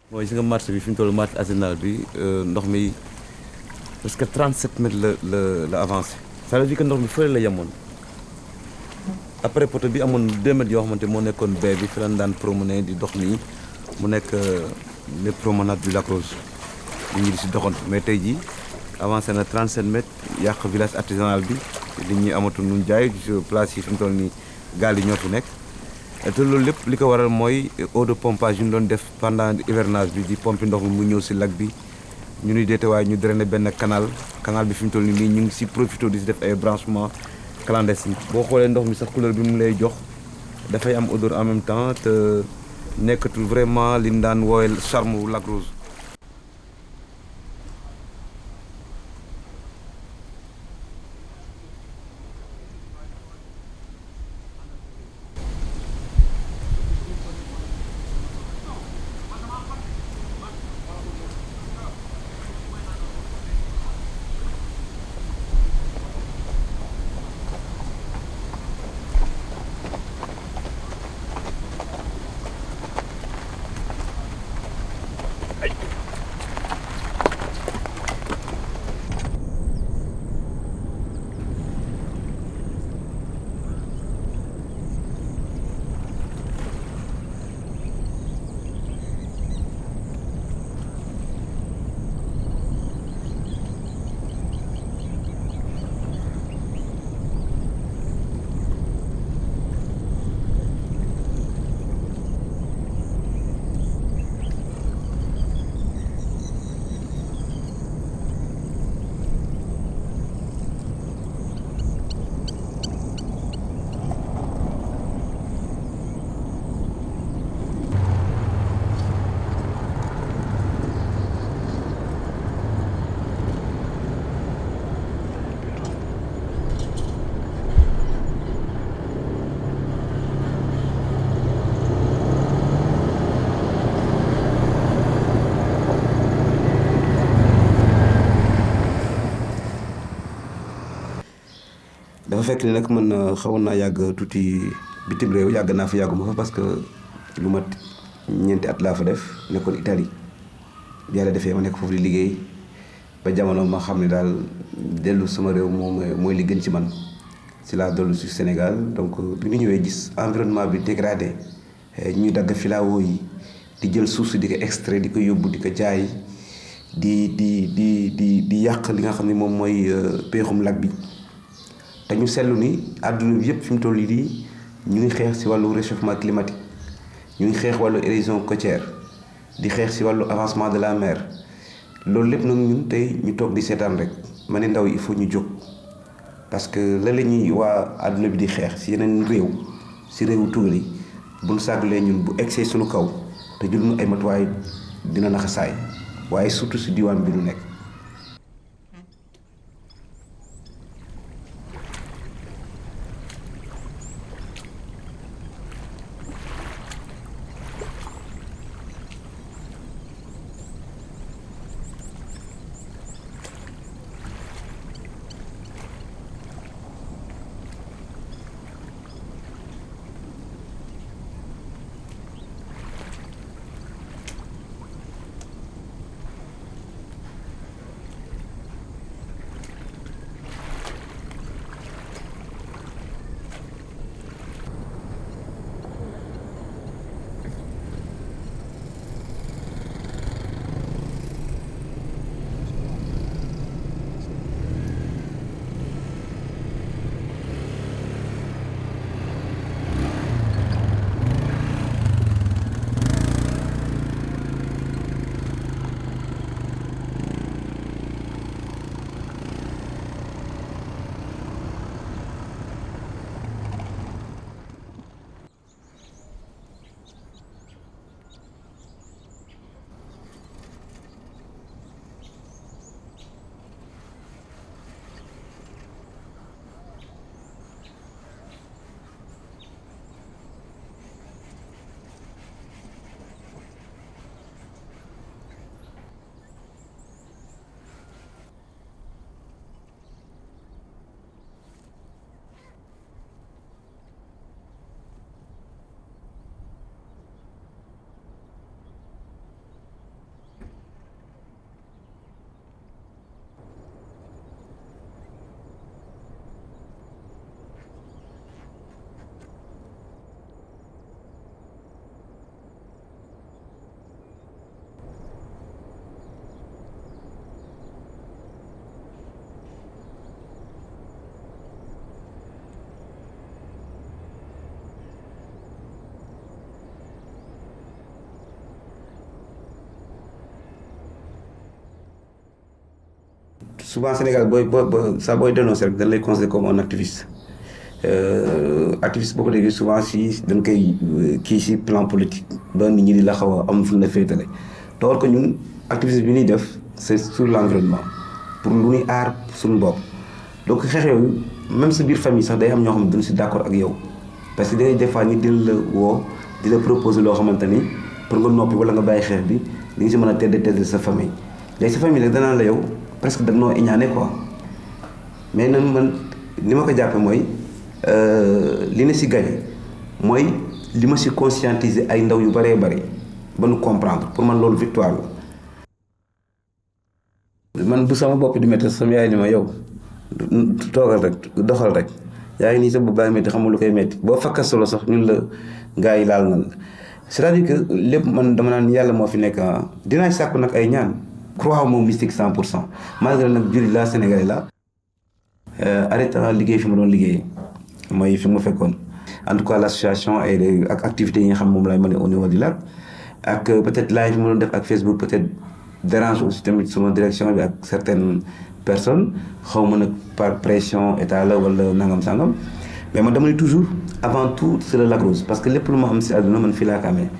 mooy gis nga marché bi fi mu toll marché arsenal bi ndox mi parce que 37 mètres la la la avancé ça veut dire que ndox mi fële la yemoon après poto bi amoon 2 mètres yoo xamante moo nekkoon baie bi fi lañ daan promener di dox nii mu nekk les promenades du Lac Rose nit ñi di si doxantu mais tey jii avancé na 37 mètres yàq village artisanal bi nit ñi amatul nu jaay place yi fi mu toll nii gaal yi ñoo fi nekk te loolu lépp li ko waral mooy eau de pompage yu ñu doon def pendant hivernage bi di pompe ndox mi mu ñëw si lac bi ñu nuy deete waaye ñu drainer benn canal canal bi fi mu toll nii ñu ngi si profité di si def ay branchement clandestin boo xoolee ndox mi sax couleur bi mu lay jox dafay am odeur en même temps te nekkatul vraiment li ñu daan woowee charme wu Lac Rose dafa fekk ni nag man xawoon naa yàgg tuuti bitim réew yàgg naa fa yàgguma fa parce que lu mat ñeenti at laa fa def nekkoon Italie bi yàlla defee ma nekk foofu di liggéey ba jamono ma xam ne daal dellu sama réew moom mooy li gën ci man si laa dellu si Sénégal donc bi ñu ñëwee gis environnement bi dégradé ñuy dagg filao yi di jël suuf si di ko extrait di ko yóbbu di ko jaay di di di di di yàq li nga xam ne moom mooy peexum lac bi te ñu seetlu ni àdduna bi yëpp fi mu toll nii ñu ngi xeex si wàllu réchauffement climatique ñu ngi xeex wàllu érosion côtière di xeex si wàllu avancement de la mer loolu lépp nag ñun tey ñu toog di seetaan rek ma ne ndaw yi il faut ñu jóg parce que la la ñuy waa àdduna bi di xeex si yeneen réew si réewu tugal yi bu nu sàggalee ñun bu egsee suñu kaw te jël ñu ay matuwaay dina naxa saay waaye surtout si diwaan bi nu nekk. souvent Sénégal booy boo saa booy dénoncé rek dañ lay considérer comme un activiste activiste boo ko déggee souvent si dañ koy kii si plan politique ba nit ñi di la xaw a am fu ñu la féetale toor ko ñun activiste bi ñuy def c'est sur l'environnement pour lu ñuy aar suñu bopp donc xeex yooyu même sa biir famille sax day am ñoo xam ne duñ si d'accord ak yow parce que day des fois nit dina la woo di la proposer loo xamante ni pour nga noppi wala nga bàyyi xeex bi li nga si mën a tedd tedd sa famille léegi sa famille nag danaa la yow presque dañoo iñaane quoi mais nan man li ma ko jàppe mooy li na si gañe mooy li ma si conscientiser ay ndaw yu bëree bëri ba nu comprendre pour man loolu victoire la man bu sama bopp di métti sama yaay ni ma yow toogal rek doxal rek yaa ngi nii sa bopp baa métti xamul lu koy métti boo fakka solo sax ñun la gars yi laal nan la c'est-à-dire que lépp man dama naan yàlla moo fi nekk dinaa sàkku nag ay ñaan croix moom mystique cent pour cent malgré nag jullit la sénégalais la arrêté liggéey fi ma doon liggéey mooy fi mu fekkoon en tout cas l'association ay ak activités yi nga xam moom laay mën au niveau du lac ak peut-être live fi ma doon def ak Facebook peut-être dérange aussi tamit suma direction bi ak certaines personnes xaw ma nag par pression état la wala nangam sangam mais man dama ne toujours avant tout c'est le Lac Rose parce que lépp lu ma am si àdduna man fii laa ko amee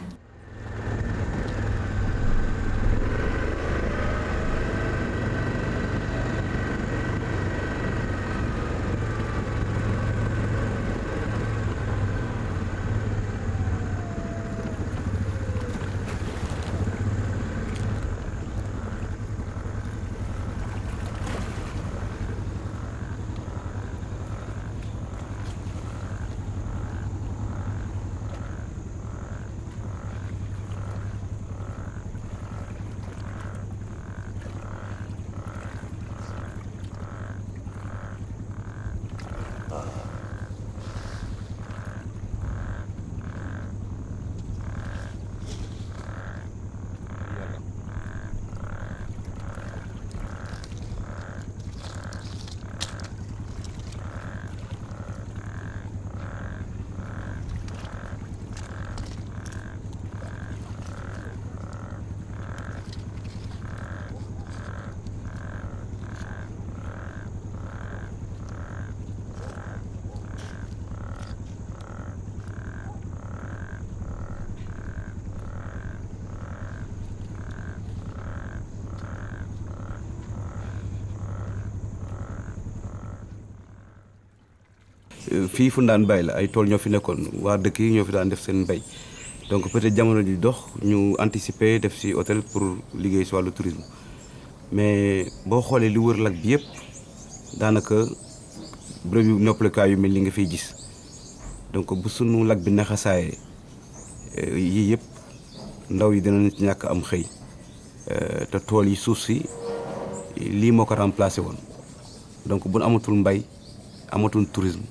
fii fu daan bay la ay tool ñoo fi nekkoon waa dëkk yi ñoo fi daan def seen mbay donc peut-être jamono di dox ñu anticiper def ci hôtel pour liggéey ci wàllu tourisme mais boo xoolee li wër lac bi yëpp daanaka bërëb yu noppalikaay yu mel ni nga fiy gis donc bu sunu lac bi naxasaayee yii yëpp ndaw yi dinañ ci ñàkk am xëy te tool yi suuf si lii moo ko remplacé woon donc bu nu amatul mbay amatul tourisme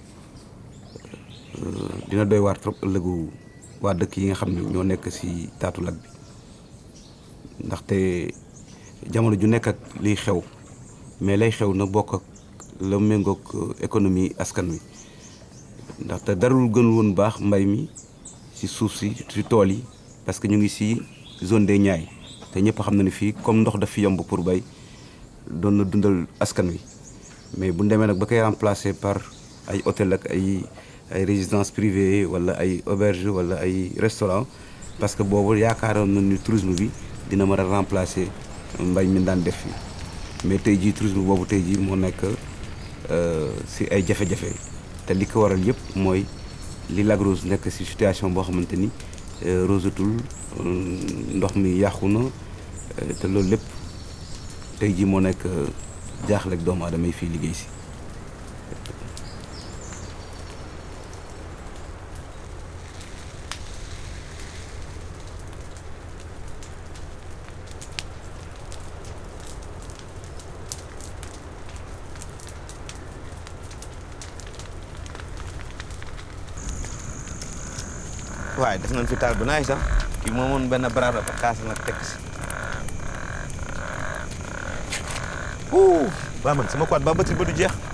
dina doy waar trop ëllëgu waa dëkk yi nga xam ne ñoo nekk ci taatu lac bi ndaxte jamono ju nekk ak liy xew mais lay xew na bokk ak la méngoog économie askan wi ndaxte darul gën woon baax mbay mi ci suuf si ci tool yi parce que ñu ngi ci zone des Niayes te ñëpp xam na ne fii comme ndox daf fi yomb pour bay doon na dundal askan wi mais bu ñu demee nag ba koy remplacer par ay hôtel ak ay ay résidences privées wala ay auberge wala ay restaurant parce que boobu yaakaaroon na ni tourisme bi dina mën a remplacer mbay mi daan def fi mais tey jii tourisme boobu tey jii moo nekk ci ay jafe-jafe te li ko waral yëpp mooy li Lac Rose nekk ci situation boo xamante ni rosatul ndox mi yàqu na te loolu lépp tey jii moo nekk jaaxle ak doomu aadama yi fii liggéey ci. waaye def nañ fi taal bu naay sax kii moomoon benn baraada ba kaas nag teg si waa man sama quad ba batterie ba du jeex